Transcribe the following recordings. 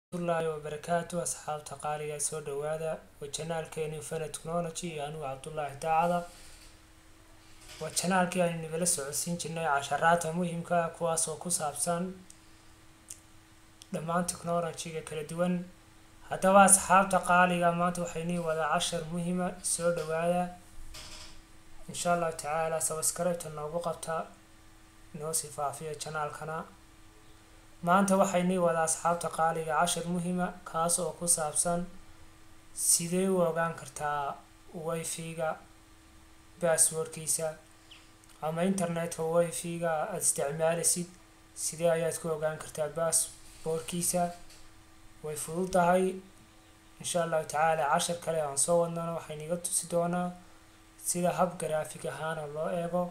waraxmatullaahi wabarakaatu asxaabta qaaliga soo dhawaada waa janaalkeeni fana technology iyo anigu cabdullaahi daacada waa janaalkii aynu nagala socodsiin jirnay casharaadka muhiimka ah kuwaas oo ku saabsan dhammaan technology-ga kala duwan haddaba asxaabta qaaliga maanta waxaynii wadaa cashar muhiima soo dhawaada insha allahu tacaala sabaskarabta noogu qabta noo sii faafiya janaalkana maanta waxaynii wadaa asxaabta qaaliga cashar muhiima kaas oo ku saabsan sidee u ogaan kartaa wifi-ga basswordkiisa ama internetka wifi-ga aada isticmaalaysid sidee ayaad ku ogaan kartaa basswordkiisa way fudud tahay insha allahu tacaala cashar kale aan soo wadnana waxayniga tusi doonaa sida hab garaafig ahaana loo eego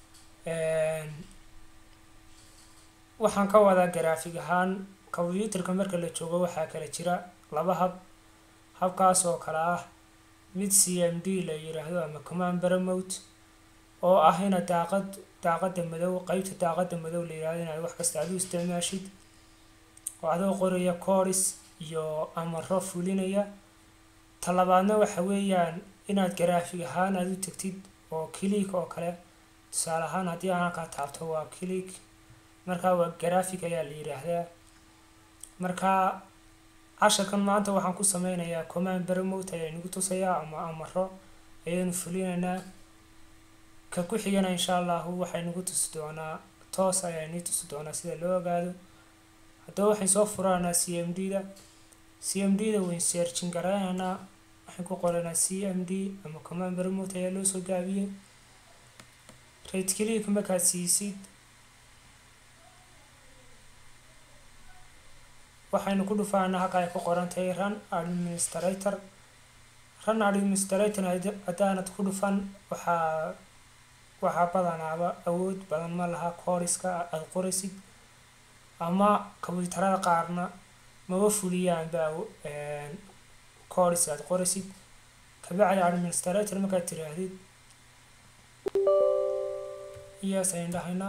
waxaan ka wadaa garaafig ahaan combyuutarka marka la joogo waxaa kala jira laba hab habkaas oo kale ah mid c m d la yiraahdo ama command baramount oo ah ina daaqad daaqada madow qeybta daaqada madow la yirahdo inaad wax kasta aad u isticmaashid oo adoo qoraya coris iyo amaro fulinaya talabaadna waxa weeyaan inaad garaafig ahaan aada u tegtid oo click oo kale tusaale ahaan haddii aan halkaa taabto waa click markaa waa graphic ayaa la yiraahdaa markaa casharkan maanta waxaan ku sameynayaa command baramount ayaa nagu tusayaa ama amaro ayaynu fulinaynaa ka ku xigana insha allahu waxay nagu tusi doonaa toos ayaa inii tusi doonaa sida loo ogaado haddaba waxayn soo furaanaa c m d da c m d da wayn searchin garaynaynaa waxaan ku qoranaa c m d ama command baramount ayaa loo soo gaabiyey right click markaad siisid waxaynu ku dhufaanaa halka ay ku qoran tahay run administrator run administrator haddaanad ku dhufan waxaa waxaa badanaaba awood badan ma laha cooriska aada qoraysid ama kombyuutarada qaarna maba fuliyaanba coris aada qoraysid kabacdi administrator markaad tiraahdid iyaas aynu dhahaynaa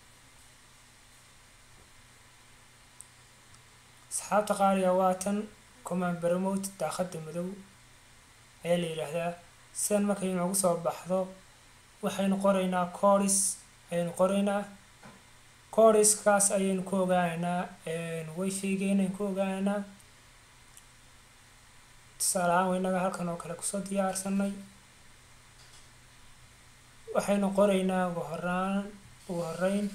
asxaabta qaaliga waa tan command baramount daaqada madow ayaa la yidhaahdaa sidan markay noogu soo baxdo waxaynu qoraynaa coris ayaynu qoraynaa coriskaas ayaynu ku ogaanaynaa wifi-ga inaynu ku ogaanaynaa tusaale ahaan waynaga halkan oo kale kusoo diyaarsanay waxaynu qoraynaa ugu horaan ugu horeyn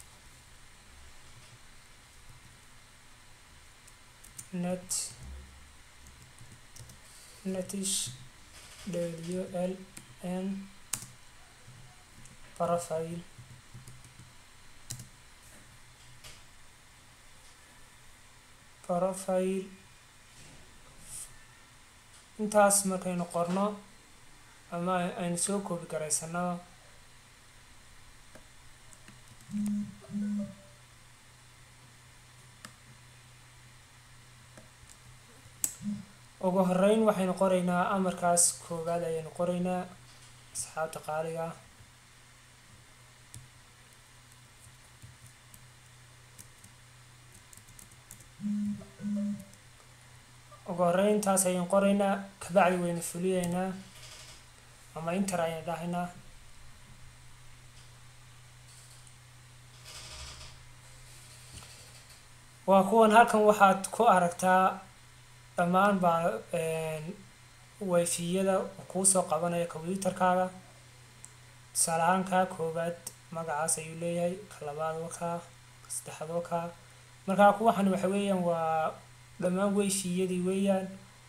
net netish w l n profile profile intaas markaynu qorno ama aynu soo koobi garaysano ugu horeyn waxaynu qoraynaa amarkaas koowaad ayaynu qoraynaa asxaabta qaaliga ugu horeyntaas ayaynu qoraynaa kabacdi waynu fuliyeynaa ama inter ayaynu dhahaynaa waa kuwan halkan waxaad ku aragtaa dhammaan baa wifiyada kuusoo qabanaya combyuutarkaaga tusaale ahaan kaa koowaad magacaas ayuu leeyahay ka labaad wakaa ka saddexaad wakaa markaa kuwaxan waxa weeyaan waa dhammaan wifiyadii weeyaan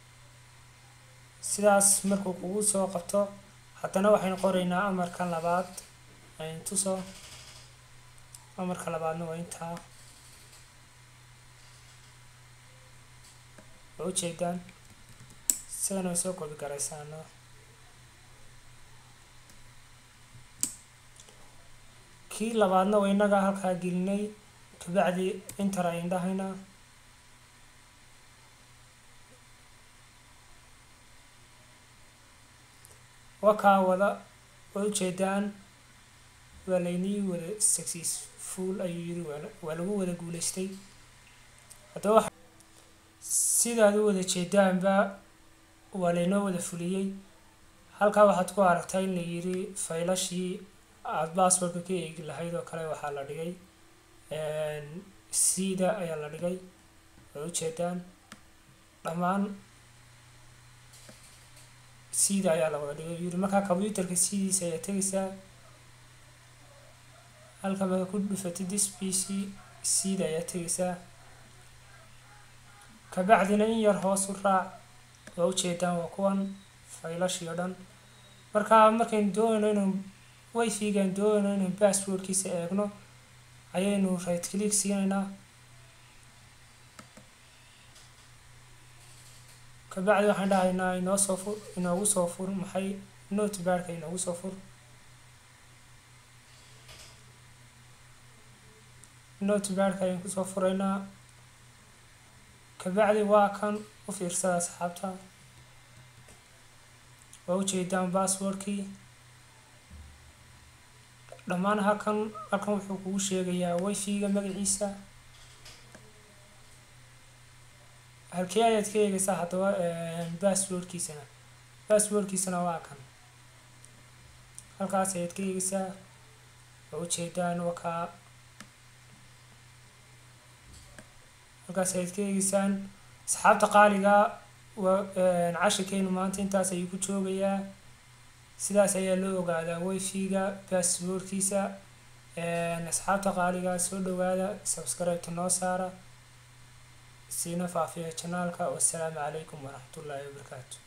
sidaas markuu kugu soo qabto haddana waxaynu qoraynaa amarkan labaad aynu tuso amarka labaadna waa intaa waa ujeedaan sidan way soo koobi garaysaana kii labaadna waa inaga halkaa gelinay kabacdi inter aynu dhahaynaa wakaa wada way ujeedaan waa laynii wada successful ayuu yiri waa lagu wada guuleystay haddaba sidaad u wada jeedaanba waa laynoo wada fuliyey halkaa waxaad ku aragtaa in la yiri faylashii aada basswordka ka eegi lahayd oo kale waxaa la dhigay cda ayaa la dhigay way ujeedaan dhammaan cda ayaa la wada dhigay yiri markaa computerka cdiisa ayaa tegaysaa halka marka ku dhufatid this p c cda ayaa tegaysaa kabacdina in yar hoos u raac waa ujeedaan waa kuwan faylashii o dhan markaa markaynu doonayno inuu wifi-gaan doonayno inuu basswordkiisa eegno ayaynu right click siinaynaa kabacdi waxaan dhahaynaa inoo soo fur inoogu soo fur maxay notebadka inoogu soo fur notebadka ayaan kusoo furaynaa kabacdi waa kan u fiirsada asxaabta waa ujeedaan basswordkii dhammaan halkan halkan wuxuu kugu sheegayaa wifi-ga magaciisa halkee ayaad ka eegaysaa haddaba basswordkiisana basswordkiisana waa kan halkaas ayaad ka eegaysaa waa ujeedaan wakaa halkaas ayaad ka eegeysaan asxaabta qaaliga waa cashirkeenu maanta intaas ayuu ku joogayaa sidaas ayaa loo ogaadaa wifi-ga basswordkiisa asxaabta qaaliga soo dhawaada subscribe-ta noo saara siina faafiya janaalka wassalaamu calaykum waraxmatullaahi wabarakaatu